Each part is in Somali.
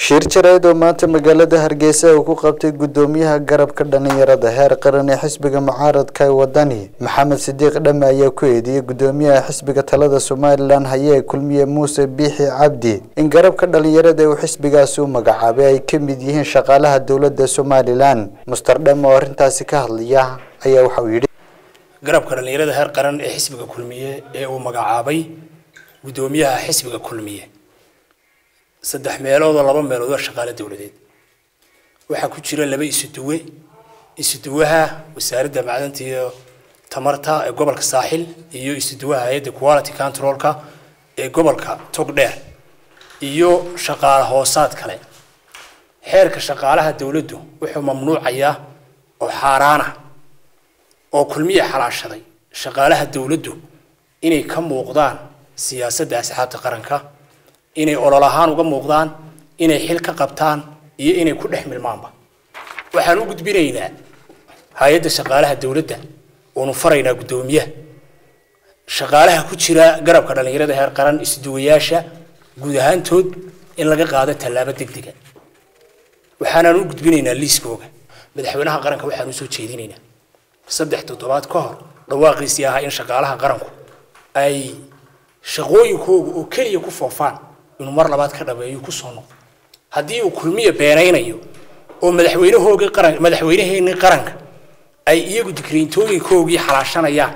shir jareed oo maanta magaalada hargeysa uu ku qabtay gudoomiyaha garabka dhalinyarada heer qaran ee xisbiga mucaaradka ee wadani maxamed sidiiq dhame ayaa ku eedeeyey gudoomiyaha xisbiga talada somalilan hayee kulmiye muuse biixi cabdi in garabka dhalinyarada uu xisbigaasi u magacaabay ay ka mid yihiin shaqaalaha dowladda somalilan muster dhame oo arrintaasi ka hadlaya ayaa waxa uu yidhi garabka dhalinyarada heer qaran ee xisbiga kulmiye ee uu magacaabay gudoomiyaha xisbiga kulmiye saddex meelood oo laba meelood waa shaqaale dowladeed waxaa ku jira laba isuduwe isuduwaha wasaaradda macdanta iyo tamarta ee gobolka saaxil iyo isuduwaha hay-adda quality controlka ee gobolka togdheer iyo shaqaale hoosaad kale xeerka shaqaalaha dowladdu wuxuu mamnuucayaa oo xaaraana oo kulmiya xalaashaday shaqaalaha dowladdu inay ka muuqdaan siyaasadda asxaabta qaranka inay olol ahaan uga muuqdaan inay xil ka qabtaan iyo inay ku dhex milmaanba waxaan u gudbinaynaa hay-adda shaqaalaha dowladda oonu faraynaa guddoomiyaha shaqaalaha ku jira garabka dhalinyarada heer qaran isduwayaasha guud ahaantood in laga qaado tallaabo degdega waxaanaan u gudbinaynaa liiskooga madaxweynaha qaranka waxaan usoo jeedinaynaa saddex toddobaad ka hor dhawaaqiisii ahaa in shaqaalaha qaranku ay shaqooyinkooga oo keliya ku foofaan inuu mar labaad ka dhabeeyo kusoo noqdo haddii uu kulmiya beenaynayo oo madaxweynahoogii qaran madaxweynaheenii qaranka ay iyagu digriintooyinkoogii xalaashanayaan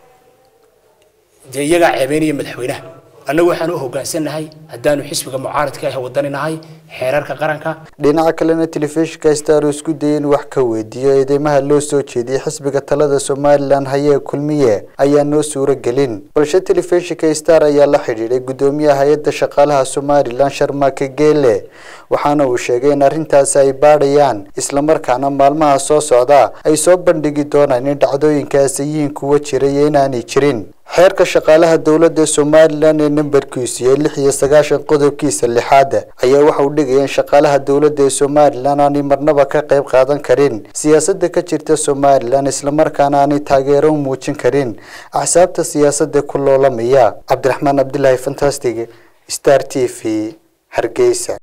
dee iyagaa ceebeynaya madaxweynaha annagu waxaan u hoggaansannahay haddaanu xisbiga mucaaradka ah wadaninahay xeerarka qaranka dhinaca kalena telefishinka star oo isku dayay in wax ka weydiiyo eedeymaha loo soo jeediyey xisbiga talada somalilan hayee kulmiye ayaa noo suuro gelin balse telefishinka star ayaa la xidhiidhay gudoomiyaha hay-adda shaqaalaha somalilan sharmaake geele waxaana uu sheegay in arrintaasi ay baadhayaan islamarkaana maalmaha soo socda ay soo bandhigi doonaan in dhacdooyinkaasi yihiin kuwa jira iyo inaanay jirin xeerka shaqaalaha dowladda somalilan ee nambarkiisu yahay lix iyo sagaashan qodobkiisa lixaad ayaa waxa uu dhigaya in shaqaalaha dowladda ee somalilan aanay marnaba ka qayb qaadan karin siyaasadda ka jirta somalilan islamarkaana aanay taageero u muujin karin axsaabta siyaasadda ku loolamaya cabdiraxmaan cabdilaahi fantastic star t v hargeysa